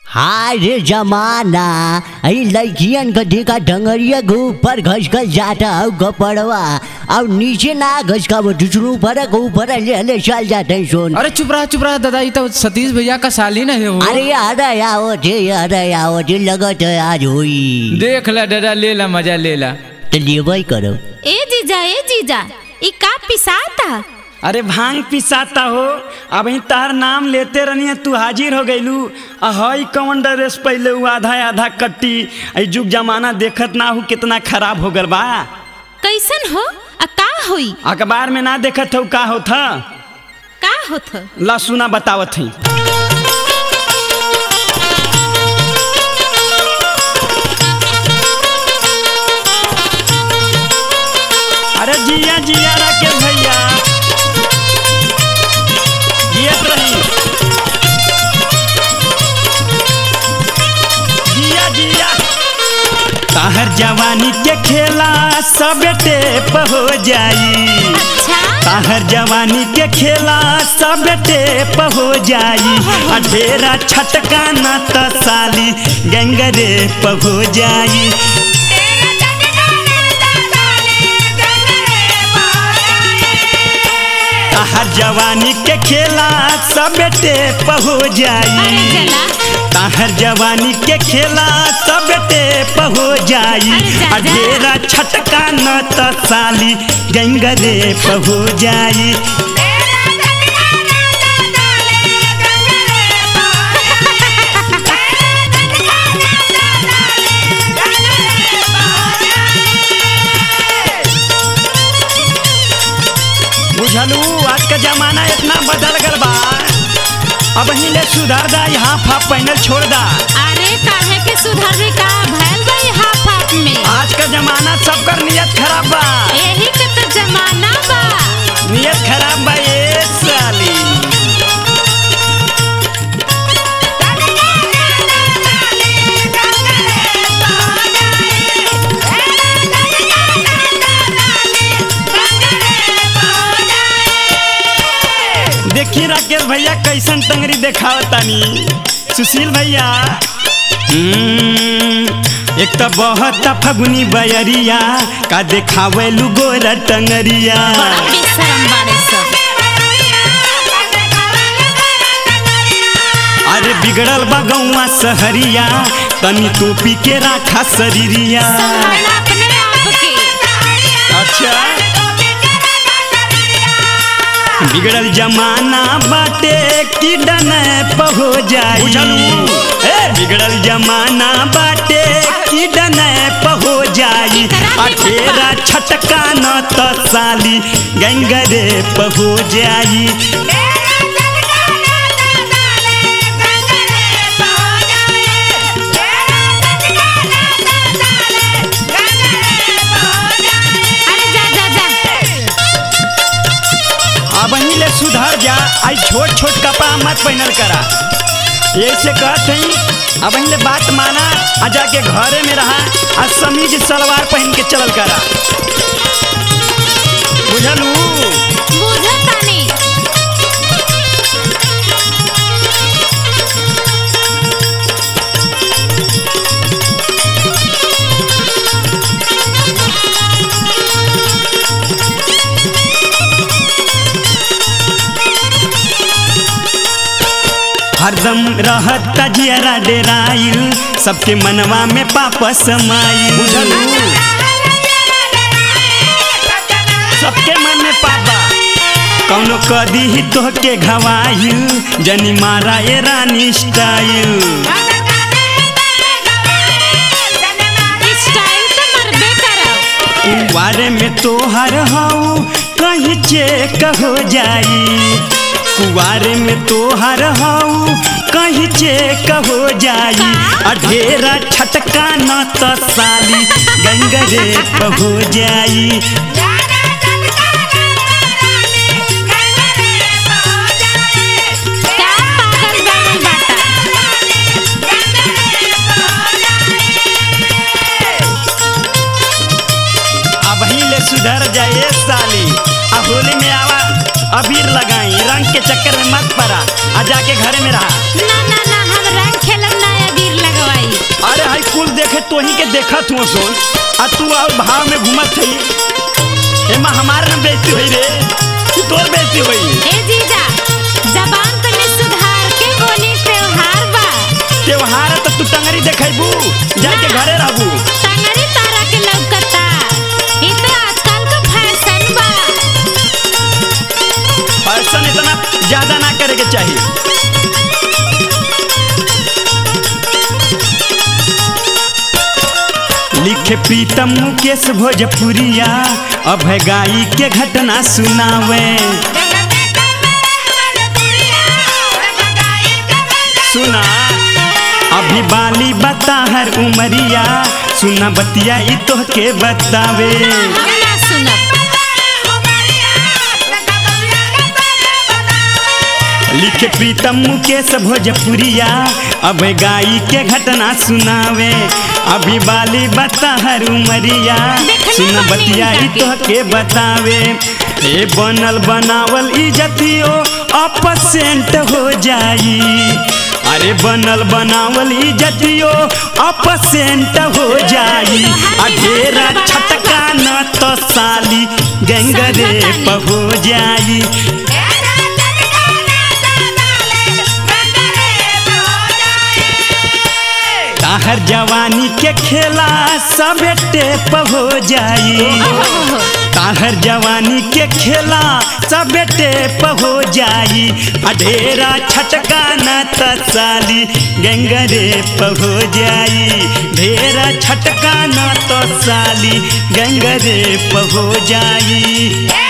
हाय रे जमाना अई लड़कियन के देखा डंगरिया के ऊपर घस घस जाता हूँ गपड़वा और नीचे ना घस का वो दूसरों ऊपर के ऊपर ले ले चल जाते हैं सोन अरे चुप रहा चुप रहा दादा ये तो सतीश भैया का साली नहीं है वो अरे अरे आओ थे अरे आओ थे लगत है आज हुई देख ला दादा ले ला मजा ले ला तो लेवई करो ए जीजा ए जीजा ई का पिसाता अरे भांग पिसाता हो अब ही तार नाम लेते रहनी तू हाजिर हो गईलू हई कौन ड्रेस पहले हु आधा आधा कट्टी आई जुग जमाना देखत ना हूँ कितना खराब हो गल बा कैसन हो आ का होई अखबार में ना देखत हो का होत ह? का होत ह? ला सुना बतावत हई अरे जिया जिया राकेश भैया जियत रही जिया जिया ताहर जवानी के खेला सब टेप हो जाई अच्छा ताहर जवानी के खेला सब टेप हो जाई आ ढेरा छटका न त साली गंगरे प हो जाई ताहर जवानी के खेला सब टेप हो अरे जाई जला ताहर जवानी के खेला सब टेप हो जाई अरे जा, आ जा। ढेरा छटका न त साली गंगरे प हो जाई बुझलू आज का जमाना इतना बदल गल बा अब ले सुधार दा यहाँ फाप पहनल छोड़ दा अरे काहे के सुधरवे का भैल भाई हाफ हाफ में आज का जमाना सबकर नियत खराब बा यही के तो जमाना बा नियत खराब बा ये साली देखी राकेश भैया कैसन टंगरी देखावतानी सुशील भैया हम्म, एक तो बहुत फगुनी बयरिया का देखावे गोरा टंगरिया बड़ा बेशरम बाड़े सब अरे बिगड़ल बा गौवा सहरिया तनी टोपी के राखा शरीरिया संभालना अपने आप के अच्छा बिगड़ल जमाना बाटे की डने पहो जाई ए बिगड़ल जमाना बाटे की डने पहो जाई अठेरा छटका न त साली गंगरे पहो जाई अरे जा जा जा अब ले सुधर जा आई छोट छोट कपड़ा मत पहनल करा ऐसे कहत हई अब ले बात माना आ जाके घरे में रहा आ समीज सलवार पहन के चलल करा बुझलू बुझतानी हरदम रहत जियरा डेराइल सबके मनवा में पापा समाइल बुझलू सबके मन में पापा कौनो कदी ही तोहके घवाइल जनी मारा ए रानी स्टाइल स्टाइल तो मरबे करब कुवारे में तोहर हऊ कहीं चेक हो जाई कुवारे में तोहर हऊ कहीं चेक हो जाई अढेरा छटका न त साली गंगरे प हो जाई का पागल बनल बाटा अब ही ले सुधर जाए साली अब होली में आवा अबीर लगाई रंग के चक्कर में मत पड़ा आ जाके घरे में रहा ना ना ना हम रंग खेलब ना तोही के देखत हुआ सोन आ तू और भाव में घूमत थई एमा हमार न बेइज्जती होई रे कि तोर बेइज्जती होई ए जीजा जबान तने सुधार के बोली त्योहार बा त्योहार है तो तू टंगरी देखैबू जाके घरे रहबू टंगरी तारा के लौकता ई तो आजकल का फैशन बा फैशन इतना ज्यादा ना करे के चाहिए लिखे प्रीतम मुकेश भोजपुरिया अभय गाई के घटना सुनावे सुना अभी बाली बता हर उमरिया सुना बतिया ई तो के बतावे हम ना सुनब लिखे प्रीतम मुकेश भोजपुरिया अब गाई के घटना सुनावे अभी बाली बता हर उमरिया देखने सुन वाली बतिया ई जाके। तो के बतावे ए बनल बनावल इजतियो अपसेंट हो जाई अरे बनल बनावल इजतियो अपसेंट हो जाई आ ढेरा छटका न तो साली गंगरे प हो जाई ताहर जवानी के खेला सब टेप हो जाई ताहर जवानी के खेला सब टेप हो जाई अढेरा छटका न तसाली गंगरे प हो जाई ढेरा छटका न तो साली गंगरे प हो जाई